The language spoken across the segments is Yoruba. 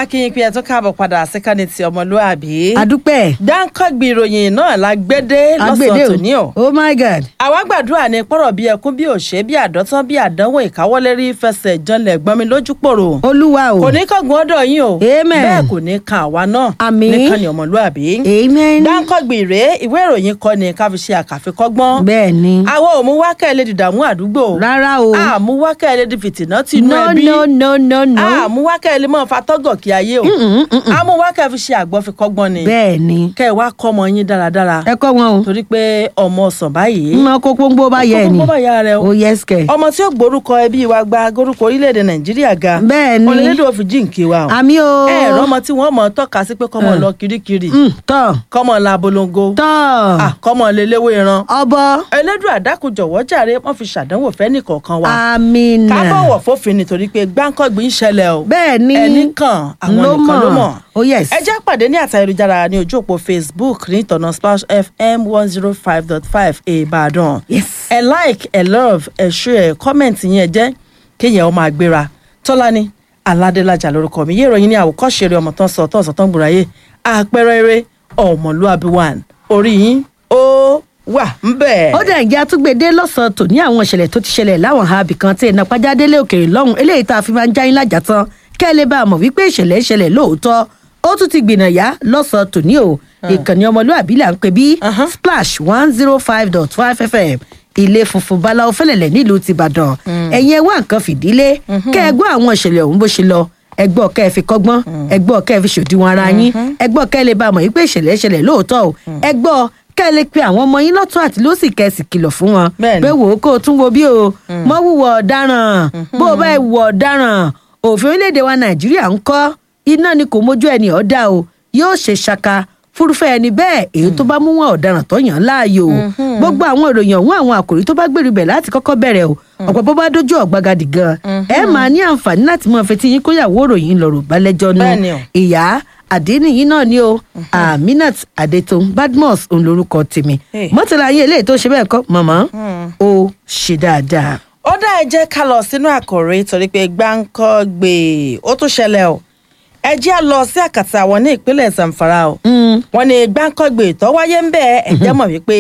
akínyìn pé ẹ tún káàbọ̀ padà síkànnì ti ọmọlúàbí. adúpẹ́ dáńkọ́gbì ìròyìn náà la gbédé lọ́sàn-án tòní o. oh my god. àwa gbàdúrà ní pọ̀rọ̀ bí ẹkún bí òṣè bí àdọ́tán bí àdánwò ìkáwọ́lérí fẹsẹ̀ janlẹ̀ gbọ́nmi lójú pòrò. olúwa o. kò ní kángun ọ̀dọ̀ yín o. Amen. bẹ́ẹ̀ kò ní kan àwa náà. Àmín. níkànnì ọmọlúàbí. amen. dáńkọ́gbì rèé ìwé ìròyìn kọ́ ni ká fi ṣe àkàfikọ́gbọ́n. bẹ́ẹ̀ ni. àwọn ò mú wákẹ́ lè dìdààmú àdúgbò. rárá o. àmú wákẹ́ lè di fìtìnà tìǹú no ẹbí no no no no. àmú wákẹ́ lè mọ̀ fatọ́gọ̀ kí ayé o àmú wákẹ́ fi ṣe àgbọ̀ fi kọ́gbọ́n ni bẹ́ẹ̀ ni. kẹ́ ẹ wá kọ́ ọmọ yín dáradára ẹ kọ́ wọn o. torí pé ọmọ ọ̀sán báyìí mọ kó pọ́npọ́ bá yẹ ni. kókó bá yà rẹ o o yes kẹ. ọmọ tí ó gborúkọ ẹbí wa gba gorúkọ orílẹ̀-èdè nàìjíríà ga Bẹ́ẹ̀ ni. onílédè òfin jíǹkì wa o àmì o. ẹ ẹ̀rọ ọmọ tí wọ́n mọ̀ tọ́ka sí pé kọ́mọ lọ kirikiri Mm, tọ́ kọ́mọ la bolongo tọ́ ah, kọ́mọ lélẹ́wé ran ọbọ. ẹlẹ́dùn àdákùjọ̀wọ́ jàre wọ́n fi ṣàdánwò fẹ́ nìkọ̀ọ̀kan wa amina. ká bọ̀wọ̀ fófin nítorí pé gbáǹkọ́gbìn ń ṣẹlẹ̀ o bẹ́ẹ̀ ni. ẹnì kan àwọn ló nìkan ló mọ̀. mọ̀ oh yes. ẹ jẹ́ pàdé ní àtà ayélujára ní ojú òpó facebook ní ìtọ̀nà splash fm one zero five dot five ìbàdàn yes. ẹ like ẹ love ẹ share ẹ comment yẹn jẹ́ kéèyàn ó máa gbéra tọ́lání aládélájà lórúkọ mi yé ìròyìn ní àwòkọ́ṣe eré ọmọ tán sọ tán sọ tán gbùráyè àpẹẹrẹ eré ọmọlúàbí one orí yín ó wà ń bẹ̀. ó dẹ̀ ń jẹ́ àtúgbèdé lọ́sàn-án tò ní àwọn ìṣẹ̀lẹ̀ tó ti ṣẹlẹ̀ láwọn àbí kan tí iná pàjádélé òkèèrè lọ́hùn eléyìí tá a fi máa ń jáyín lájà tán kẹ́ ẹ lè bá a mọ̀ wípé ìṣẹ̀lẹ̀ ìṣẹ̀lẹ̀ lóòótọ́ ó tún ti gbìnàyà lọ́sàn-án tò ní o ìkànnì ọmọlúàbí là ń pè bí splash one zero five dot five fm ilé funfun báláwo fẹlẹ̀lẹ̀ nílùú tìbàdàn ẹ̀yin ẹ wá nǹkan fìdílé kẹ́ ẹ gbọ́ àwọn ìṣẹ̀lẹ̀ ọ̀hún bó ṣe lọ ẹgbọ́ kẹ́ ẹ fi kọ́gbọ́n ẹgbọ́ kẹ́ ẹ fi ṣòdiwọ̀n ara yín ẹgbọ́ kẹ́ ẹ lè bá a mọ̀ wípé ìṣẹ̀lẹ̀ ìṣẹ̀lẹ̀ lóòótọ́ o ẹgbọ́ kẹ́ ẹ lè pe àwọn ọmọ yín lọ́tún àti lósì kẹ́ ẹ sì kìlọ̀ fún wọn Bẹ́ẹ̀ni. pé wò ó kó o tún wo bí o mọ́ wùwọ̀ ọ̀daràn bó o bá ẹ wùwọ̀ ọ̀daràn òfin orílẹ̀-èdè wa nàìjíríà ń kọ́ iná ni kò mójú ẹni ọ̀dà o yóò ṣe ṣaka fúrúfẹ́ ẹni bẹ́ẹ̀ èyí tó bá mú wọn ọ̀daràn tó yàn án láàyò o gbogbo àwọn ìròyìn ọ̀hún àwọn àkòrí tó bá gbèrú bẹ̀ láti kọ́kọ́ bẹ̀rẹ̀ o ọ̀pọ̀ bó bá dójú ọ̀gbagadì gan ẹ máa ní àǹfààní láti mọ fetí yín kóyàwó ìròyìn lọ̀rọ̀ balẹ̀jọ́ nu Bẹ́ẹ̀ni o. ìyá àdénìyí náà ni o aminat adetun badmus òun lorúkọ tèmi Hey. mọ́tàlá yín eléyìí tó ṣe bẹ́ẹ̀ kọ́ màmá ó ṣe dáadáa. ó dá ẹ jẹ́ ká lọ sínú àkòrí torí pé gbáǹkọ́ gbè ó tún ṣẹlẹ̀ o ẹ jẹ́ á lọ sí àkàtà àwọn ní ìpínlẹ̀ zamfara o wọ́n ní gbáǹkọ́ gbè tó wáyé ń bẹ́ẹ̀ ẹ jẹ́ mọ̀ wípé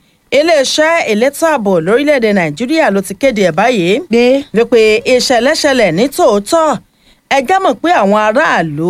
iléeṣẹ́ elétò ààbò lórílẹ̀‐èdè nàìjíríà ló ti kéde ẹ̀ báyìí pé wípé ìṣẹ̀lẹ̀ ṣẹlẹ̀ ní tòótọ́ ẹ jẹ́ mọ̀ pé àwọn aráàlú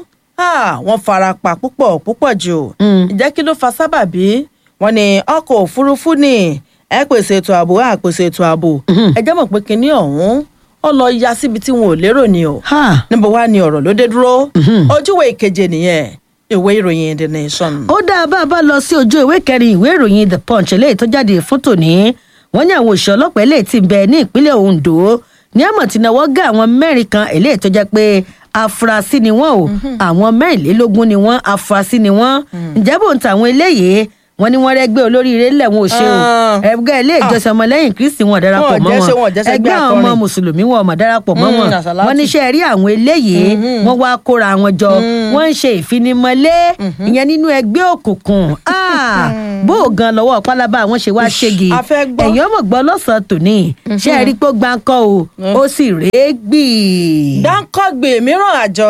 ah, wọ́n fara pa púpọ̀ púpọ̀ jù ìjẹ́ kí ló fa sábàbí wọ́n ní ọkọ̀ òfurufú ni ẹ pèsè ètò ààbò ẹ pèsè ètò ààbò ẹ jẹ́ mọ̀ pé kinní ọ̀hún ó lọ ya síbi tí wọn ò lérò ni o ha níbo wá ni ọ̀rọ̀ ló dé dúró ojúwe ìkeje nìyẹn ìwé ìròyìn the nation. ó dáa bá a bá lọ sí ojú ìwé kẹrin ìwé ìròyìn the punch eléyìí tó jáde fún tòní wọn ní àwọn òṣìṣẹ́ ọlọ́pàá eléyìí ti bẹ ní ìpínlẹ̀ ondo ní àmọ̀ tí náwó gé àwọn mẹ́rin kan eléyìí tó jẹ́ pé afurasí ni wọ́n o àwọn mẹ́rìnlélógún ni wọ́n afurasí ni wọ́n ǹjẹ́ bò ń ta àwọn eléyìí wọ́n ní wọ́n rẹ́gbẹ́ olóríire lẹ́wọ̀n ò ṣe o Ah. ẹgbẹ́ ilé ìjọsìn ọmọlẹ́yìn kristi wọn darapọ̀ Wọn ò mọ́ jẹ́ ṣe, wọn ò wọn jẹ́ ṣẹgbẹ́ ẹgbẹ́ àwọn ọmọ akọrin. mùsùlùmí wọn ọmọ darapọ̀ mọ́ Mm, wọn àsàlátù. wọ́n níṣẹ́ rí àwọn eléyìí wọ́n wá kóra wọn jọ wọ́n ń ṣe ìfinimọ̀lé ìyẹn nínú ẹgbẹ́ òkùnkùn Ah, bó o gan lọ́wọ́ pálábá àwọn ṣe wá ṣégi a fẹ́ gbọ́. ẹ̀yin ọmọ gbọ́ lọ́sàn-án tòní ṣé ẹ rí pé ó gbáǹkọ́ o ó sì rèé gbì. dáńkọ́gbè mìíràn àjọ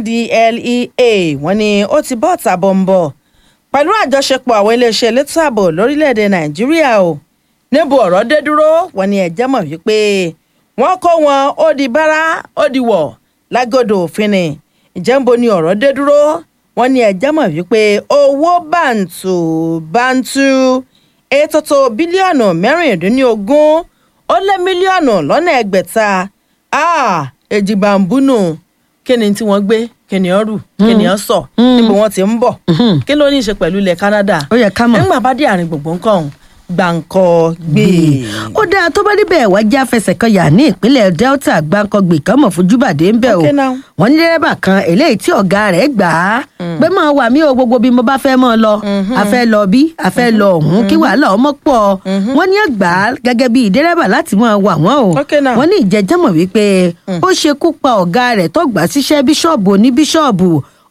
ndlea wọ́n ní ó ti bọ́ ọ̀tà bọ̀m̀bọ̀ pẹ̀lú àjọṣepọ̀ àwọn iléeṣẹ́ elétò ààbò lórílẹ̀‐èdè nàìjíríà o níbo ọ̀rọ̀ dé dúró wọ́n ní ẹ̀jẹ̀ mọ̀ wípé wọ́n kó wọn ó di bára ó di wọ̀ lágọ̀dọ̀ òfin ni ìjẹ́ ń bo ni ọ̀rọ̀ dé dúró wọ́n ní ẹ̀jẹ̀ mọ̀ wípé owó bàǹtù bàǹtù ètò tó bílíọ̀nù mẹ́rìndínlógún ó lé mílíọ̀nù lọ́nà ẹgbẹ̀ta ah èjìbàǹbùnù kí ni tí wọ́n gbé kí ni ọ́ rù kí ni ọ́ sọ níbo wọ́n ti ń bọ̀ kí ló ní í ṣe pẹ̀lú ilẹ̀ Canada ó yẹ ká mọ̀. nígbà bá dé àárín gbùngbùn nǹkan ọ̀hún gbàǹkọ gbé ó dáa tó bá níbẹ̀ wá já fẹsẹ̀ kan yà ní ìpínlẹ̀ delta gbàǹkangbè kan mọ̀ fojúbàdé ń bẹ̀ o Okay now. wọ́n ní dẹ́rẹ́bà kan eléyìí tí ọ̀gá rẹ̀ gbà á pé máa wà mí o gbogbo bí mo bá fẹ́ mọ́ ọ lọ a fẹ́ lọ bí a fẹ́ lọ ọ̀hún kí wàhálà ọmọ pọ̀ wọ́n ní ẹgbà á gẹ́gẹ́ bí dẹ́rẹ́bà láti máa wà wọ́n o Okay now. wọ́n ní ìjẹ́jẹ́mọ̀ wípé ó ṣekú pa ọ̀gá rẹ̀ tó gbà síṣẹ́ bíṣọ̀bù oní bíṣọ̀bù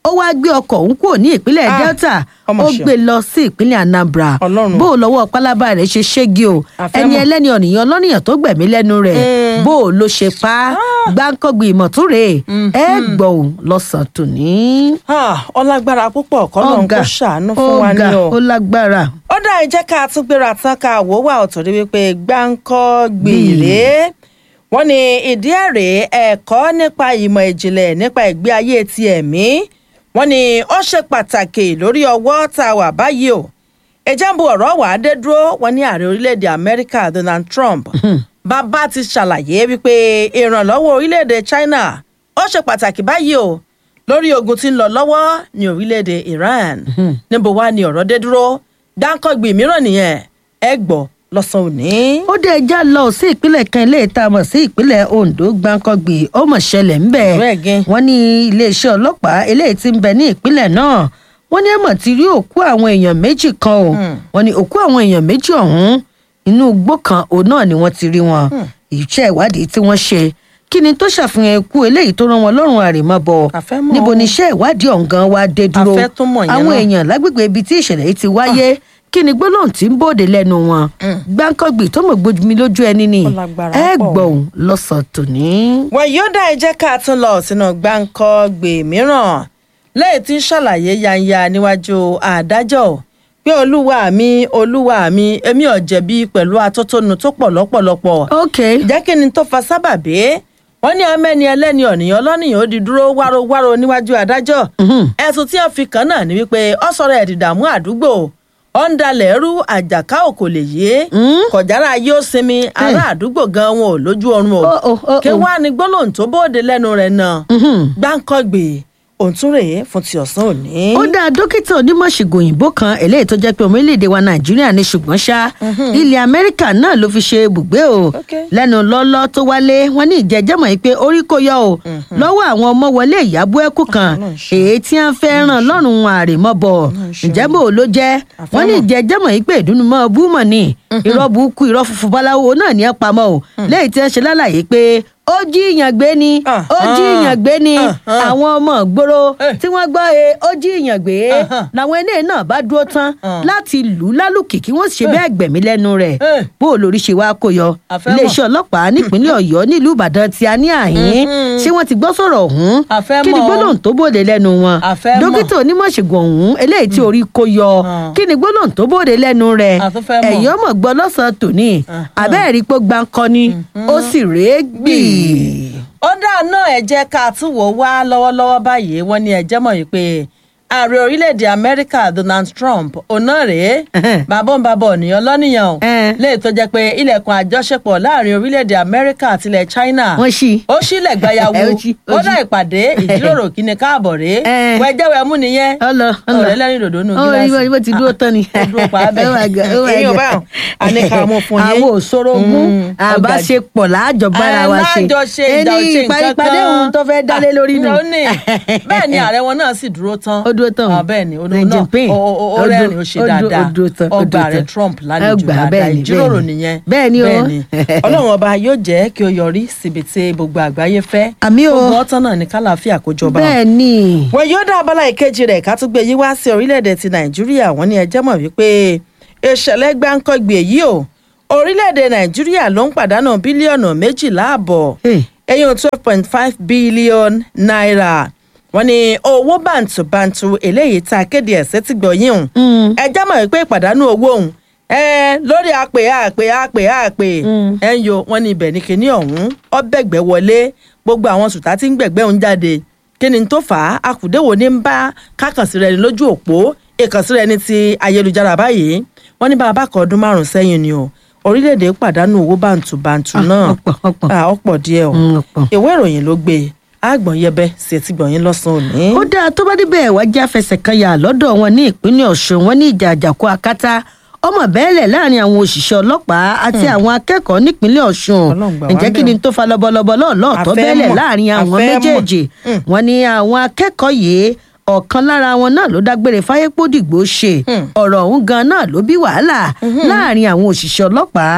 ó wáá gbé ọkọ̀ òun kúrò ní ìpínlẹ̀ Ah, delta ọmọ ó ṣeun. gbé lọ sí ìpínlẹ̀ anambra Ọlọ́run. bó o lọ́wọ́ pálábá rẹ̀ ṣe ṣégi o Àfẹ́mọ̀. ẹni ẹlẹ́ni ọ̀nìyàn ọlọ́nìyàn tó gbẹ̀mí lẹ́nu rẹ̀ bó o ló ṣe pa á gbáǹkọ́gbì ìmọ̀túnrè ẹ gbọ́ ò lọ́sàn-án tòní. Ah, ọlágbára púpọ̀ kọ́lọ́n kó ṣàánú fún wa ní ọ̀gá o. ó lágbára. ó dá ẹ jẹ́ ká tún gbéra tán ká wò wá ọ̀tọ̀ rí wípé gbáǹkọ́ gbèrè wọ́n ní ìdí ẹ̀rẹ̀ ẹ̀kọ́ nípa ìmọ̀ ìjìnlẹ̀ nípa ìgbé ayé ti ẹ̀mí wọ́n ní ó ṣe pàtàkì lórí ọwọ́ tá a wà báyìí o ìjàmbù ọ̀rọ̀ wà á dé dúró wọ́n ní ààrẹ orílẹ̀-èdè amẹ́ríkà donald trump bàbá ti ṣàlàyé wípé ìrànlọ́wọ́ orílẹ̀-èdè china ó ṣe pàtàkì báyìí o lórí ogun tí ń lọ lọ́wọ́ ní orílẹ̀-èdè iran níbo wá ni ọ̀rọ̀ dé dúró dáńkọ́gbì mìíràn nìyẹn ẹ gbọ́ lọ́sàn-án òní. ó dé ẹja lọ sí ìpínlẹ̀ kan ilé ìta mọ̀ sí ìpínlẹ̀ ondo gbáǹkọ́gbì ó mọ̀ ṣẹlẹ̀ ńbẹ̀ Bẹ́ẹ̀ gẹ́. wọ́n ní iléeṣẹ́ ọlọ́pàá eléyìí tí ń bẹ ní ìpínlẹ̀ náà wọ́n ní ẹ̀mọ̀ ti rí òkú àwọn èèyàn méjì kan o wọ́n ní òkú àwọn èèyàn méjì ọ̀hún inú igbó kan òun náà ni wọ́n ti rí wọn iṣẹ́ ìwádìí tí wọ́n ṣe kí ni tó ṣàfihàn ikú eléyìí tó rán wọn lọ́rùn àrèmabọ̀ A fẹ́ mọ̀. níbo ni iṣẹ́ ìwádìí ọ̀hún gan wa dé dúró fẹ́ tún mọ̀ yẹn àwọn náà. èèyàn lágbègbè ibi tí ìṣẹ̀lẹ̀ yìí ti wáyé kí ni gbólóhùn tí ń bòde lẹ́nu wọn gbáǹkọ́gbì tó mọ̀ gbójú mi lójú ẹni ni Ó lágbára ẹ pọ̀. gbọ̀hún lọ́sàn tòní. wọn yóò dá ẹ jẹ́ ká tún lọ sínú gbáǹkọ́gbè mìíràn lẹ́yìn tí ń ṣàlàyé yanya níwájú adájọ́ pé olúwa mi olúwa mi èmi ò jẹ̀bi pẹ̀lú atótónu tó pọ̀ lọ́pọ̀lọpọ̀ ok jẹ́ kí ni tó fa sábàbí wọ́n ní ọmọ ẹni ẹlẹ́ni ọ̀nìyàn ọlọ́nìyàn ó di dúró wárówáró níwájú adájọ́ ẹ̀sùn tí wọ́n fi kàn náà ni wípé ó sọ̀rọ̀ ẹ̀dìdààmú àdúgbò ó ń dalẹ̀ ẹrú àjàká ò kò lè yé kọjára yóò sinmi ará àdúgbò gan wọn ò lójú oorun o Oh, oh, oh, kí oh. wàá ní gbólóhùn tó bóde lẹ́nu rẹ̀ náà gbáǹkọ́gbè òǹtún rèé fún ti ọ̀sán òní. ó dá dókítà onímọ̀ṣègùn òyìnbó kan eléyìí tó jẹ́ pé ọmọ orílẹ̀-èdè wa nàìjíríà ní ṣùgbọ́n ṣá ilẹ̀ amẹ́ríkà náà ló fi ṣe ibùgbé o Okay. lẹ́nu lọ́lọ́ tó wálé wọn ní ìjẹ́jẹ́mọ̀ yìí pé orí kò yọ o lọ́wọ́ àwọn ọmọ wọlé ìyàbọ̀ ẹ̀kú kan Ọlọ́run ṣe. èyí tí wọ́n fẹ́ ràn lọ́rùn àrèmọ́bọ̀ ṣe. ǹjẹ́ bò ló jẹ́ wọ́n ní ìjẹ́jẹ́mọ̀ yìí pé ìdúnnumọ́ búmọ̀ ni irọ́ burúkú irọ́ funfun báláwo náà ní ẹ̀ pamọ́ o lẹ́yìn tí wọ́n ṣe lálàyé pé ó jí ìyàn gbé ni ó jí ìyàn gbé ni Uh-huh. àwọn ọmọ ìgboro Eh. tí wọ́n gbọ́ e ó jí ìyàn gbé Uh-huh. làwọn eléyìí náà bá dúró tán láti lù ú lálùkì kí wọ́n sì ṣe bẹ́ẹ̀ gbẹ̀mí lẹ́nu rẹ̀ Eh. bó o lórí ṣe wá kó yọ Àfẹ́mọ̀. iléeṣẹ́ ọlọ́pàá nípínlẹ̀ ọ̀yọ́ nílùú ìbàdàn tí a ní àhín ṣé wọ́n ti gbọ́ sọ̀rọ̀ ọ̀hún Àfẹ́mọ̀. kí ni gbólóhùn tó bòde lẹ́nu wọn Àfẹ́mọ̀. dókítà onímọ̀ṣègùn ọ̀hún eléyìí tí orí kó yọ Hmm. kí ni gbólóhùn tó bòde lẹ́nu rẹ̀ A tún fẹ́ mọ̀. ẹ̀yọ́ mọ̀ gbọ́ lọ́sàn-án tòní àbẹ́ẹ̀rí pé gbáǹkọ́ ni ó sì rèé gbì. ó dáa náà ẹ jẹ́ ká tún wò wá lọ́wọ́lọ́wọ́ báyìí wọ́n ní ẹjẹ́ mọ̀ yìí pé ààrẹ orílẹ̀-èdè amẹ́ríkà donald trump ọ̀nà rèé Ẹhẹ́n. bàbá ń bàbá ọ̀nìyàn lọ́nìyàn o Ẹn. léyìí tó jẹ́ pé ilẹ̀kùn àjọṣepọ̀ láàrin orílẹ̀-èdè amẹ́ríkà àti ilẹ̀ china wọ́n ṣí. ó sílẹ̀ gbayawu Ẹ, ó ṣí, ó kódà ṣí. ìpàdé ìjíròrò kí ni káàbọ̀ rèé Ẹn. wẹ́jẹ́wẹ́ mú nìyẹn ọlọ ọlọ ọ̀rẹ́ lẹ́rìn dòdò nù Ó, gíláàsì ibo ti dúró tán ni. ó dúró pa á bẹ́ẹ̀ Oh my God, oh my èyí ò God. bá wọn a ní ká mú fún yín àwọn òṣòrogún Mm, àbáṣepọ̀ láàjọ bára Ẹ, wa ṣe láàjọṣe ìjà ẹni òṣè ìparí nǹkan padé kan. ohun tó fẹ́ dálé lórí nù. Ah, ó ní. bẹ́ẹ̀ ni ààrẹ wọn náà sì dúró tán Ó dúró tán o. Ah, bẹ́ẹ̀ ni olóhùn Xi náà Jinping. ó- ó- ó Ó rẹ́rìn dúró- ó ṣe ó dúró- dáadáa ó dúró tán, ó ọgbà dúró ààrẹ tán. trump Ó lálejò gbà, dáadáa bẹ́ẹ̀ ni, ìjíròrò bẹ́ẹ̀ ni. nìyẹn Bẹ́ẹ̀ ni o. ọlọ́run ọba yóò jẹ́ kí ó yọrí síbi tí gbogbo àgbáyé fẹ́ Àmì o. gbogbo ọ̀tán náà ní kálàáfíà kó jọba bẹ́ẹ̀ ni wọn yóò dá abala ìkejì rẹ̀ ká tún gbé yí wá sí orílẹ̀-èdè ti nàìjíríà wọ́n ní ẹjẹ́ mọ̀ wípé ìṣẹ̀lẹ̀ gbáǹkọ́gbè yìí o orílẹ̀-èdè nàìjíríà ló ń pàdánù bílíọ̀nù méjìlá àbọ̀ Hey. ẹ̀yìn twelve point five billion naira wọ́n ní owó bàǹtùbàǹtù eléyìí tá a kéde ẹ̀sẹ̀ ti gbọ̀yìn o Mm. ẹjẹ́ mọ̀ wípé ìpàdánù owó òun ẹ lórí àpè àpè àpè àpè ẹ ń yo wọn ní ibẹ̀ ní kinní ọ̀hún ọbẹ̀gbẹ́ wọlé gbogbo àwọn sùtá tí ń gbẹ̀gbẹ́ òun jáde kí ni tó fà á akùdéwò ní ń bá kákànsí rẹ ní lójú òpó ìkànsí rẹ ní ti ayélujára báyìí wọn ní bàbá kan ọdún márùn sẹ́yìn ni o orílẹ̀-èdè pàdánù owó bàǹtùbàǹtù Ah, náà ọ̀pọ̀, ọ̀pọ̀. Ah, ọ̀pọ̀ díẹ̀ o Mm, ọ̀pọ̀. ìwé ìròyìn ló gbé e àgbọ̀n yẹbẹ sí etí gbọ̀nyìn lọ́sàn-án òní. ó dáa tó bá débẹ̀ wá já fẹsẹ̀ kan yà lọ́dọ̀ wọn ní ìpínlẹ̀ ọ̀ṣun wọn ní ìjà àjàkú akátá ọmọ bẹ́ẹ̀lẹ̀ láàrin àwọn òṣìṣẹ́ ọlọ́pàá àti àwọn akẹ́kọ̀ọ́ nípínlẹ̀ ọ̀ṣun Ọlọ́run gbà wá ǹjẹ́ kí ńbẹ̀ ni o. tó fa lọ́bọ̀lọ́bọ̀ lọ́ọ̀lọ́ tó A fẹ́ bẹ́ẹ̀lẹ̀ mọ̀, láàrin a àwọn fẹ́ mọ̀. méjèèjì Mm. wọn ní àwọn akẹ́kọ̀ọ́ yìí ọ̀kan lára wọn náà ló dágbére fáyépódìgbò ṣe Mm. ọ̀rọ̀ ọ̀hún gan náà ló bí wàhálà láàrin àwọn òṣìṣẹ́ ọlọ́pàá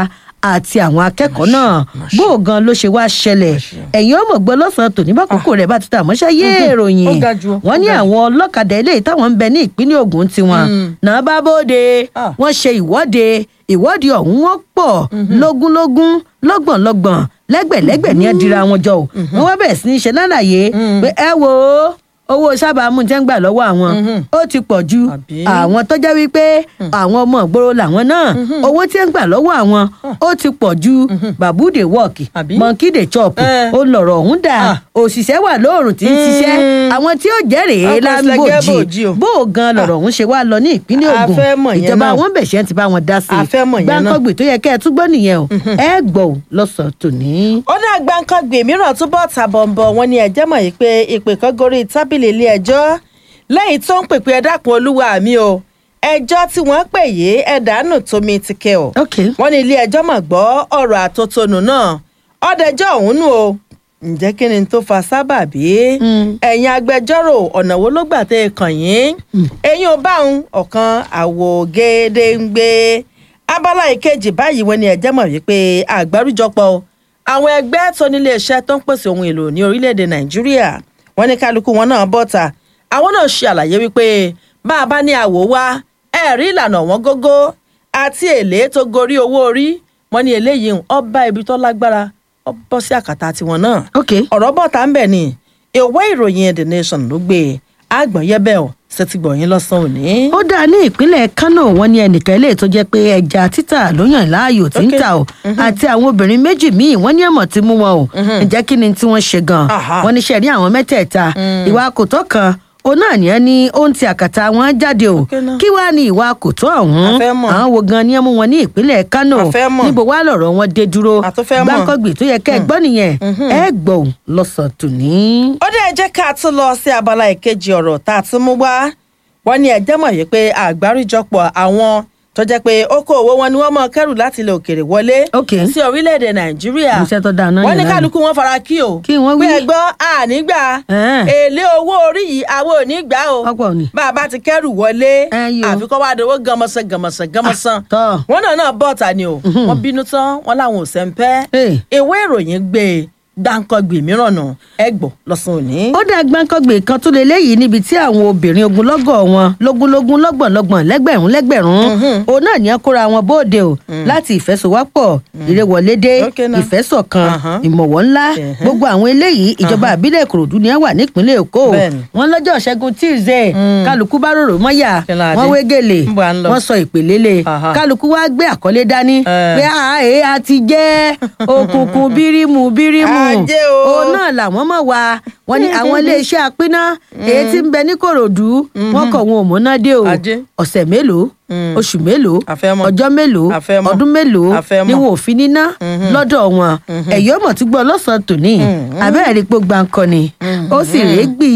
àti àwọn akẹ́kọ̀ọ́ náà bó o gan ló ṣe wá ṣẹlẹ̀ ẹ̀yin ọmọ gbọ́ lọ́sàn-án tòní bákòókò rẹ̀ bá ti tà mọ́ṣẹ́ yé ìròyìn Ó ga jù, ó wọ́n ní ga jù. àwọn ọlọ́kadà eléyìí táwọn ń bẹ ní ìpínlẹ̀ Ògùn tiwọn náà bá bóde Ah. wọ́n ṣe ìwọ́de ìwọ́de ọ̀hún wọ́n pọ̀ lógúnlógún lọ́gbọ̀nlọ́gbọ̀n lẹ́gbẹ̀lẹ́gbẹ̀ ní ẹ̀dínra wọn jọ o wọ́n wá bẹ̀rẹ̀ sí ní ṣe lálàyé pé ẹ wo owó sábàámu tẹ́ ń gbà lọ́wọ́ àwọn ó ti pọ̀ ju Àbí? àwọn tó jẹ́ wípé àwọn ọmọ ìgboro làwọn náà owó tí ń gbà lọ́wọ́ àwọn ó ti pọ̀ ju babude work Àbí? monkey dey chop Eh. ó lọ̀rọ̀ ọ̀hún dà Ah. òṣìṣẹ́ wà lóòrùn tí ń ṣiṣẹ́ àwọn tí ó jẹ́rìí Ọkọ̀ ìsìlẹ̀gẹ́ bòjì láńbòjì o. bó o gan lọ̀rọ̀ ọ̀hún ṣe wá lọ ní ìpínlẹ̀ A Ògùn fẹ́ mọ̀ yẹn ìjọba náà. àwọn bẹ̀ṣẹ̀ ti bá wọn dá sí A fẹ́ mọ̀ yẹn náà. gbàǹkọ́gbè tó yẹ kẹ́ ẹ tún gbọ́ nìyẹn o ẹ gbọ́ ò lọ́sàn-án tòní. ó ní àgbàǹkangbè mìíràn túbọ̀ tàbọ̀nbọ̀ wọn ni ẹ̀jẹ̀ mọ̀ yìí pé ìpè kan gorí tábìlì ilé ẹjọ́ lẹ́yìn tó ń pèpè ẹ dákun olúwa mi o ẹjọ́ tí wọ́n pè yé ẹ̀dánù tómi ti kẹ́ ọ̀ ok wọ́n ní ilé ẹjọ́ mọ̀ gbọ́ ọ̀rọ̀ àtótónu náà ọ̀dẹ̀jọ́ ọ̀hún nù o ǹjẹ́ kí ni tó fa sábàbí ẹ̀yin agbẹjọ́rò ọ̀nà wo ló gbà tẹ́ ẹ kàn yín ẹ̀yin ò bá òun ọ̀kan àwò gédéǹgbé abala ìkejì báyìí wọ́n ní ẹ̀jẹ̀ mọ̀ wípé àgbáríjọpọ̀ àwọn ẹgbẹ́ tó nílé iṣẹ́ tó ń pèsè ohun èlò ní orílẹ̀-èdè nàìjíríà wọ́n ní kálukú wọn náà bọ́ta àwọn náà ṣe àlàyé wípé bá a bá ní àwò wá ẹ̀rí ìlànà wọn gógó àti èlé tó gorí owó orí wọn ní eléyìí ń ọba ibi tó lágbára ọ bọ́ sí àkàtà tiwọn náà ok ọ̀rọ̀ bọ̀ tá ń bẹ̀ ni ìwé ìròyìn the nation ló gbé àgbọ̀nyẹ́bẹ̀ ọ̀ ṣètìgbọ̀yìn lọ́sàn-án òní. ó dáa ní ìpínlẹ̀ Kánò wọ́n ní ẹnìkan ilé tó jẹ́ pé ẹja títà ló yàn láàyò tí ń Ok. tà o àti àwọn obìnrin méjì míì wọ́n ní ẹ̀mọ̀ tí mú wọn o ǹjẹ́ kí ni tí wọ́n ṣe gan Aha. wọ́n ní sẹ́rí àwọn mẹ́tẹ̀ẹ̀ta ìwà kòtọ́ kan òun náà ní ẹni ohun ti àkàtà wọn jáde o Ok náà. kí wàá ní ìwà kòtọ́ ọ̀hún A fẹ́ mọ̀. àwọn wo gan ni ẹ mú wọn ní ìpínlẹ̀ Kánò A fẹ́ mọ̀. níbo wàá lọ̀rọ̀ wọn dé dúró A tún fẹ́ mọ̀. gbáǹkọ́gbì tó yẹ kẹ́ ẹ gbọ́ nìyẹn ẹ gbọ́ lọ́sàn-án tòní. ó dẹ̀ jẹ́ ká tún lọ sí abala ìkejì ọ̀rọ̀ tá a tún mú wá wọ́n ní ẹjẹ́ mọ̀ yìí pé àgbáríjọpọ̀ àwọn tó jẹ́ pé okòòwò wọn ni wọ́n mọ kẹ́rù láti ilẹ̀ òkèèrè wọlé Ok. sí orílẹ̀-èdè nàìjíríà Iṣẹ́ tó dáa náà wọ́n ní yẹn náà. kálukú wọn fara kí o Kí wọ́n wí. pé ẹgbọ́n ànígbà Ẹ̀ẹ́n. èlé owó orí yìí àwọn ò ní gbà o Ọ̀pọ̀ ni. bá a bá ti kẹ́rù wọlé Ẹ yí o. àfikọ́ wá dowó gànmọ́sán gànmọ́sán gànmọ́sán tọ́. wọn náà náà bọ̀ ta ni o wọ́n bínú tán wọn làwọn ò sẹ́ńpẹ́ Hey. ìwé ìròyìn gbé e gbàǹkangbè mìíràn nù ẹgbọ̀ lọ́sàn-án òní. ó dá gbáǹkọ́gbè kan tó leléyìí níbi tí àwọn obìnrin ogunlọ́gọ̀ wọn lógúnlógún lọ́gbọ̀nlọ́gbọ̀n lẹ́gbẹ̀rún lẹ́gbẹ̀rún òun náà ní ẹ kóra wọn bóde o láti ìfẹsọ̀wápọ̀ ìrẹwọlédé Ok náà. ìfẹsọ̀kan Ahán. ìmọ̀wọ́ ńlá Ẹ̀hẹ́. gbogbo àwọn eléyìí ìjọba àbílẹ̀ ìkòròdú ni ẹ wà nípínlẹ̀ èkó o Bẹ́ẹ̀ni. wọn lọ́jọ́ ṣẹ́gun tuesday kálukú bá rorò mọ́yà Kí la dé? wọ́n wé gèlè Níbo à ń lọ? wọ́n sọ ìpèlélè Aha. kálukú wá gbé àkọlé dání Eh. pé àáyé a ti jẹ́ òkùnkùn bírímù bírímù Ajé o. òun náà làwọn mọ̀ wá wọn ní àwọn iléeṣẹ́ apínná èyí tí ń bẹ ní kòròdú wọn kọ̀ wọn ò múná dé o Ajé. ọ̀sẹ̀ mélòó oṣù mélòó A fẹ́ mọ̀. ọjọ́ mélòó A fẹ́ mọ̀. ọdún mélòó A fẹ́ mọ̀. ni wọn ò fi níná lọ́dọ̀ wọn ẹ̀yọ́ mọ̀ tí gbọ́ lọ́sàn-án tòní abẹ́rẹ́ rí pé gbàǹkan ni ó sì rèé gbì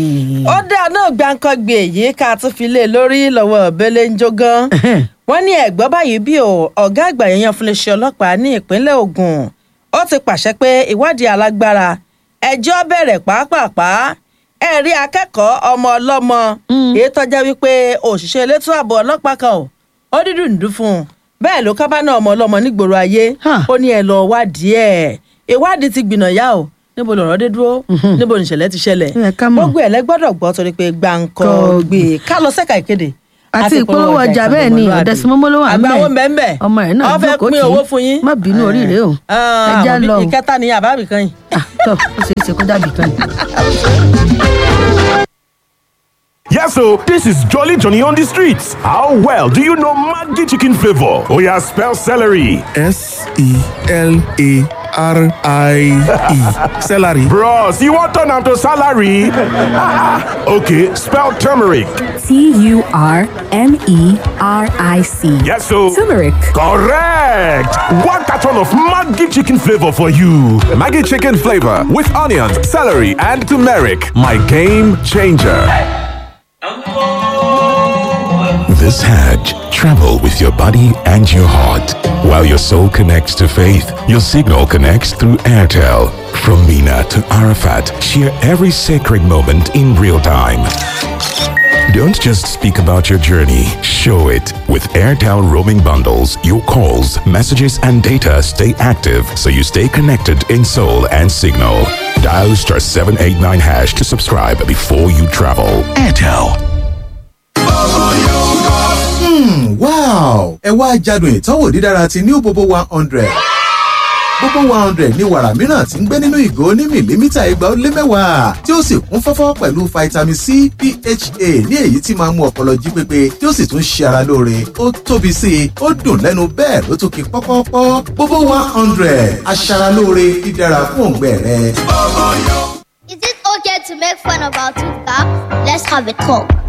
ó dáa náà gbàǹkangbè yìí ká tún fi lé lórí lọ́wọ́ bẹ́lẹ̀ ń jó gan. wọ́n ní ẹ̀gbọ́n báyìí bí o ọ̀gá àgbà yẹn fún iléeṣẹ́ ọlọ́pàá ní ìpínlẹ̀ Ògùn ó ti pàṣẹ pé ìwádìí alágbára ẹjọ́ bẹ̀rẹ̀ pàápàá ẹ̀rí akẹ́kọ̀ọ́ ọmọ ọlọ́mọ èyí tọ́já wípé òṣìṣẹ́ elétò ààbò ọlọ́pàá kan ò ó dídùn ń dún fún un bẹ́ẹ̀ ló kábà náà ọmọ ọlọ́mọ nígboro ayé Huh. ó ní ẹ lọ wádìí ẹ̀ ìwádìí ti gbìnà yá o níbo lọ̀rọ̀ dé dúró níbo nìṣẹ̀lẹ̀ ti ṣẹlẹ̀ Ó yẹ ká mọ̀. gbogbo ẹ̀ lẹ́gbọ́dọ̀ gbọ́ torí pé gbàǹkọ́ gbé ká lọ sẹ́ka ìkéde àti ìpolówó ọjà bẹ́ẹ̀ ni ọ̀dẹ́símọ́mọ́ ló wà ń àgbà bẹ̀. owó mbẹ́mbẹ́ ọmọ rẹ̀ náà ọ fẹ́ jókòó pín tì í. owó fún yín má bínú oríire o Ah, ẹja àmọ́ lọ o. ìkẹta ni àbábì kan yìí. Ah, tọ́ ó ṣeé ṣe kó dàbí kan yìí. Yes, so this is Jolly Johnny on the streets. How well do you know Maggi chicken flavor? Oh yeah, spell celery. S E L A R I E. Celery. Bros, you want turn am to salary? okay, spell turmeric. T U R M E R I C. Yes, so Turmeric. correct. One carton of Maggi chicken flavor for you. Maggie chicken flavor with onions, celery, and turmeric. My game changer. This Hajj, travel with your body and your heart. While your soul connects to faith, your signal connects through Airtel. From Mina to Arafat, share every sacred moment in real time. Don't just speak about your journey, show it. With Airtel roaming bundles, your calls, messages, and data stay active so you stay connected in soul and signal. Dial star 789 hash to subscribe before you travel. Airtel. wow ẹ wá jádùn ìtọ́wò dídára ti new bobo one hundred bobo one hundred ní wàrà mìíràn tí ń gbé nínú ìgò ní mìlímítà igba ó lé mẹ́wàá tí ó sì kún fọ́fọ́ pẹ̀lú vitamin c pha ní èyí tí máa ń mú ọpọlọ jí pépé tí ó sì tún ṣe ara lóore ó tóbi sí i ó dùn lẹ́nu bẹ́ẹ̀ ló tún ki pọ́pọ́pọ́ bobo one hundred aṣaralóore dídára fún òǹgbẹ rẹ. Is it okay to make fun of our tooth gap? Let's have a talk.